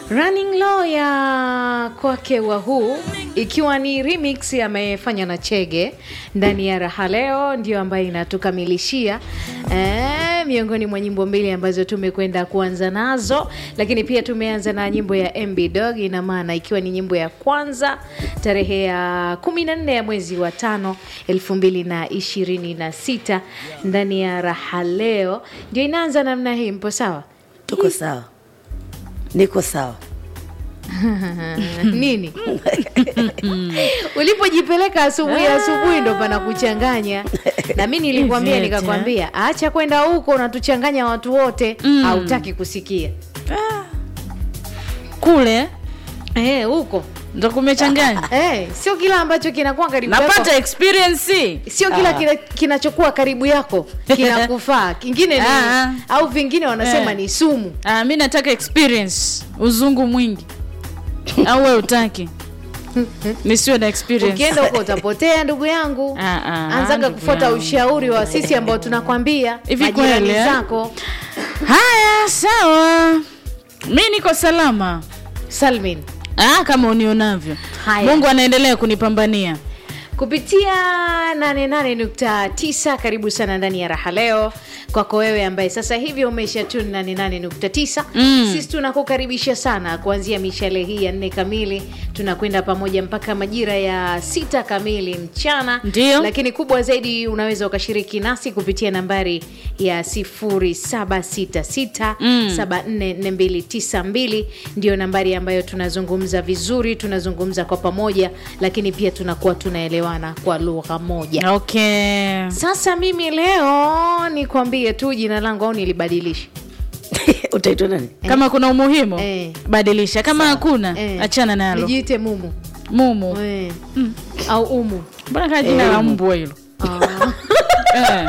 Running Low ya kwake Wahuu ikiwa ni remix amefanya na Chege ndani ya Raha Leo, ndio ambayo inatukamilishia eh, miongoni mwa nyimbo mbili ambazo tumekwenda kuanza nazo, lakini pia tumeanza na nyimbo ya MB Dog, ina maana ikiwa ni nyimbo ya kwanza tarehe ya 14 ya mwezi wa tano 2026 ndani ya Raha Leo, ndio inaanza namna hii. Mpo sawa? Tuko sawa, niko sawa. nini ulipojipeleka asubuhi asubuhi ndo pana kuchanganya na mi nilikwambia Ivete. nikakwambia acha kwenda huko unatuchanganya watu wote hautaki kusikia kule Eh, huko ndo kumechanganya Eh, sio kila ambacho kinakuwa karibu yako napata experience sio kila kina- kinachokuwa karibu yako kinakufaa kingine ni Ah. au vingine wanasema Eh. ni sumu ah, mi nataka experience uzungu mwingi au we utaki nisiwe na experience ukienda huko utapotea ndugu yangu Ah, ah, anzaga ndugu kufuata yangu. ushauri wa sisi ambao tunakwambia Hivi majirani kweli, eh? zako haya sawa mi niko salama salmin ah, kama unionavyo Haya. mungu anaendelea kunipambania kupitia 88.9 karibu sana ndani ya raha leo kwako wewe ambaye sasa hivi umeisha tuni 88.9 Mm. sisi tunakukaribisha sana kuanzia mishale hii ya nne kamili tunakwenda pamoja mpaka majira ya sita kamili mchana Ndio. lakini kubwa zaidi unaweza ukashiriki nasi kupitia nambari ya 0766 Mm. 744292 ndio nambari ambayo tunazungumza vizuri tunazungumza kwa pamoja lakini pia tunakuwa tunaelewana kwa lugha moja okay sasa mimi leo nikwambie tu jina langu au nilibadilisha Utaitwa nani? kama kuna umuhimu Eh. badilisha kama hakuna Eh, achana nalo nijiite mumu mumu eh. au umu mbona kaa jina la mbwa hilo Ah. Eh.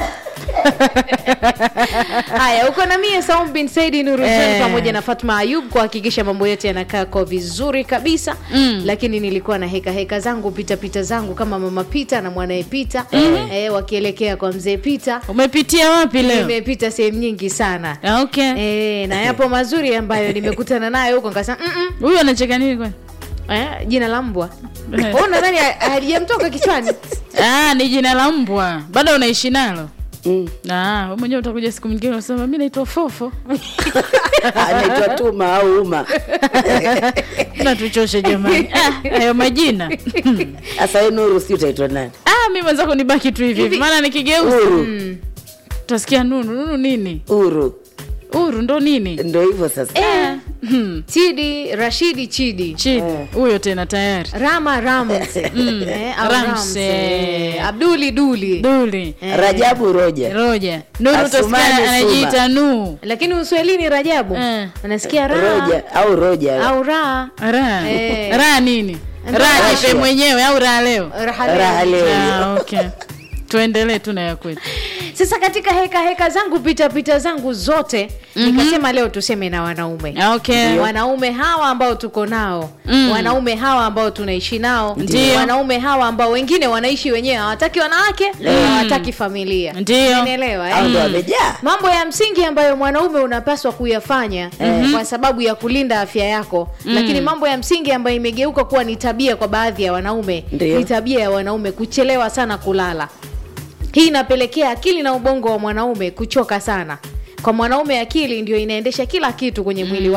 haya uko na mie Saum bin Saidi Nuru Eh. pamoja na Fatma Ayub kuhakikisha mambo yote yanakaa kwa vizuri kabisa Mm. lakini nilikuwa na heka heka zangu pita pita zangu kama mama Pita na mwanaye Pita eh, wakielekea kwa mzee Pita umepitia wapi leo nimepita sehemu nyingi sana Ah, okay eh, na yapo mazuri ambayo nimekutana nayo huko nikasema "Mm-mm, huyu anacheka nini kwani eh, jina la mbwa Wewe nadhani halijamtoka kichwani ah, ni jina la mbwa bado unaishi nalo Mm. Ah, wewe mwenyewe utakuja siku nyingine unasema mi naitwa fofo Anaitwa Tuma au Uma. natuchoshe jamani Ah, hayo majina Sasa wewe Nuru, si utaitwa nani? ah, mi mwenzako nibaki tu hivi hivi maana nikigeuza Uru. utasikia nunu nunu nini Uru. uru ndo nini Ndo hivyo sasa. Ah, hmm, Chidi Rashidi Chidi chidi huyo tena tayari Rama Rams eh, au Rams, Rams, eh. eh, Abduli Duli duli Rajabu Roja. roja nuru Asumani utasikia Suma. anajiita nuu lakini uswahilini Rajabu Eh. anasikia raha Roja au Roja. au raha raha Eh. raha nini Ndo raha raha. jipe mwenyewe au raha leo raha leo. Raha leo. ah, okay tuendelee tu na ya kwetu Sasa katika heka heka zangu pita pita zangu zote nikasema leo tuseme na wanaume Ah, okay wanaume hawa ambao tuko nao Mm. wanaume hawa ambao tunaishi nao Ndio. wanaume hawa ambao wengine wanaishi wenyewe hawataki wanawake hawataki familia Ndio. Umeelewa, eh? Au ndo wamejaa. mambo ya msingi ambayo mwanaume unapaswa kuyafanya kwa sababu ya kulinda afya yako lakini mambo ya msingi ambayo imegeuka kuwa ni tabia kwa baadhi ya wanaume Ndio. ni tabia ya wanaume kuchelewa sana kulala hii inapelekea akili na ubongo wa mwanaume kuchoka sana kwa mwanaume akili ndio inaendesha kila kitu kwenye mwili